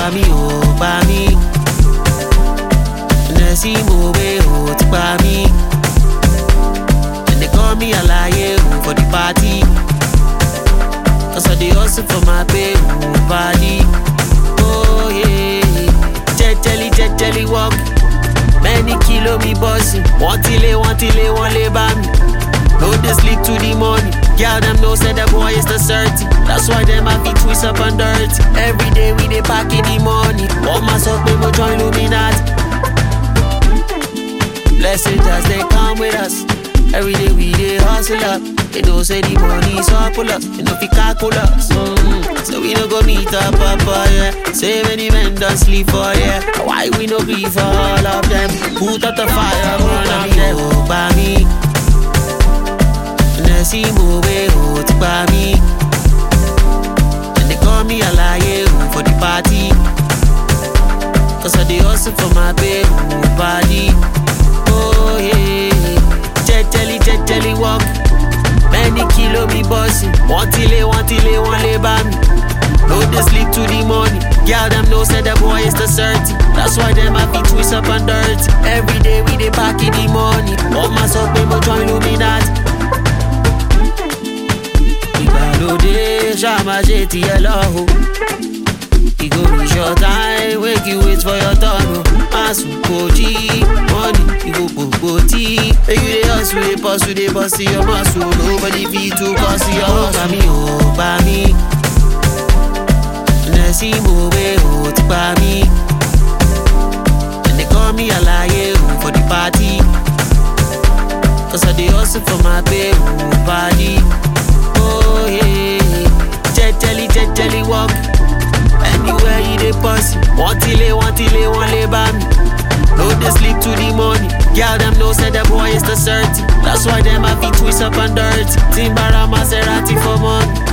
pa mí ò pa mí. Nẹ̀sí mo gbé ò ti pa mí. And they call me alaye o for the party. Cause I dey hustle for my pay o party. Oh yeah, jẹjẹli jẹjẹli work. Many kilo me bossing. Wọ́n ti lé wọ́n ti lé wọ́n lé bá mi. No dey sleep to the morning. Girl them know say the boy is the certain. That's why them have to twist up and dirty. Every day we dey pack in the money. Wọ́n máa sọ pé mo join Illuminati. Blessings as they come with us. Every day we dey hustle up. They know say the money is up pull us. They know fi calculate us. Mm. So we no go meet up, papa, yeah. Say many men don't sleep for yeah. Why we no grieve for all of them? Put out the fire, burn up them. Oh, by me. Nẹ̀sí mo gbé o ti pa mí. And they call me alaye o for the party. Cause I dey hustle for my pay o party. Oh yeah, jẹjẹli jẹjẹli work. Many kilo me bossing. Wọ́n ti lé wọ́n ti lé wọ́n lé bá mi. No dey sleep to the morning. Girl them know say the boy is the certain. That's why them have to twist up and dirty. Every day we dey pack in the money. Wọ́n máa sọ pé mo join Illuminati. ìgbàlódé ṣàmáṣe tiẹ̀ lọ́hùn. E go reach your time, wake you wait for your turn o. Má sùn kò jí, money ìgò gbogbo tí. Make you dey hustle, dey pursue, dey bust your muscle. Nobody fit to cause your hustle. Pa mí ò pa mí. Nẹ̀sí mo gbé ò ti pa mí. And they call me alaye o for the party. Cause I dey hustle for my pay o party. Oh yeah, jẹjẹli jẹjẹli work. Anywhere you dey pass, wọ́n ti lé wọ́n ti lé wọ́n lé bá mi. No dey sleep to the morning. Girl them know say the boy is the certain. That's why them have to twist up and dirty. Timbara Maserati for money.